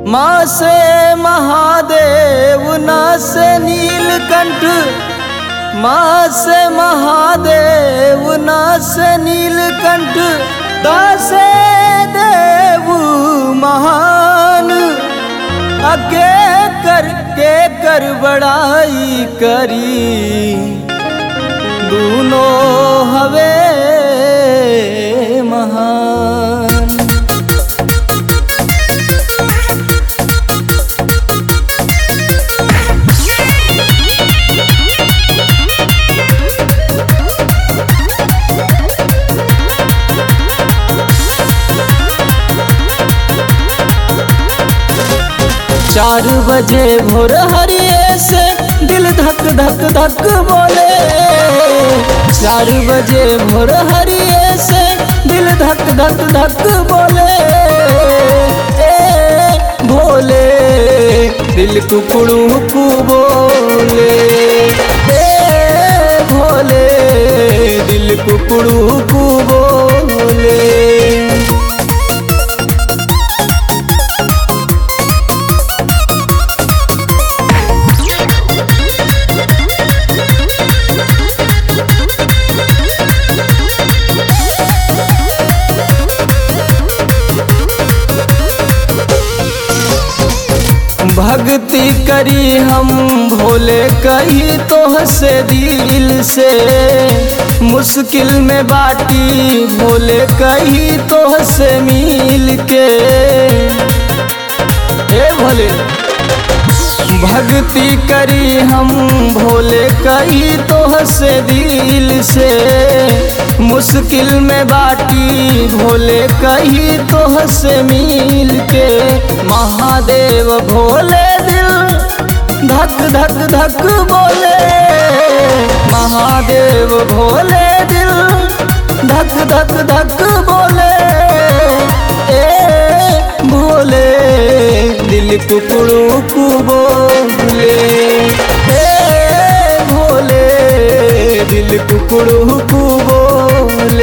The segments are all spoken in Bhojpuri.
माँ से महादेव ना से नीलकंठ माँ से महादेव ना से नीलकंठ दासे देव महान अके कर के कर बड़ाई करी दूनों हवे महान चार बजे भोर हरिये से दिल धक धक धक बोले चार बजे भोर हरिये से दिल धक धक धक बोले ए भोले दिल कुकड़ू कु बोले ए भोले दिल कुकड़ू कु बोले भक्ति करी हम भोले कही तो से दिल से मुश्किल में बाटी भोले कही तो से मिल के ए भोले भक्ति करी हम भोले कही तो से दिल से मुश्किल में बाटी भोले कही तो से मिल के महादेव भोले दिल धक धक धक बोले महादेव भोले दिल धक धक धक बोले ए भोले दिल कुकड़ू कु बोले ए भोले दिल कुकड़ू कु बोले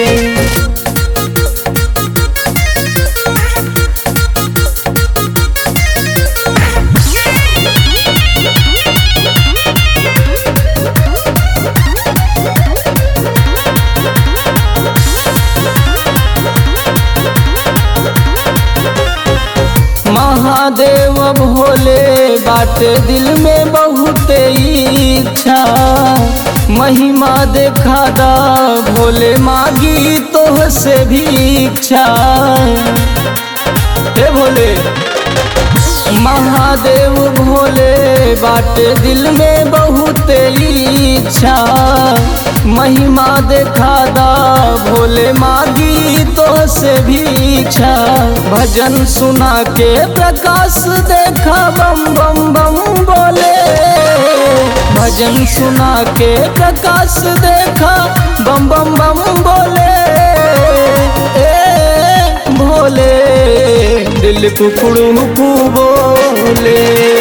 महादेव भोले बाटे दिल में बहुत इच्छा महिमा देखा दा भोले मागी तो से भी इच्छा हे भोले महादेव भोले बाटे दिल में बहुत इच्छा महिमा देखा दा भोले मागी तो से भी इच्छा भजन सुना के प्रकाश देखा बम बम बम बोले भजन सुना के प्रकाश देखा बम बम बम बोले ए भोले दिल कुकड़ू कु बोले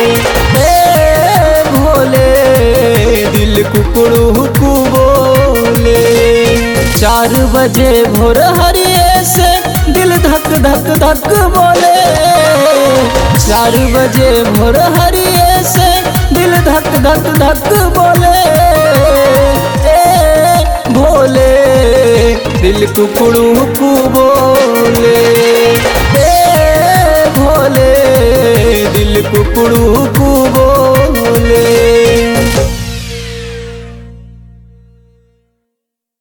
ए भोले दिल कुकड़ू कु बोले चार बजे भोर हरिये से दिल धक धक धक बोले चार बजे भोर हरिये से दिल धक धक धक बोले ए भोले दिल कुकड़ू कु बोले ए भोले दिल कुकड़ू कु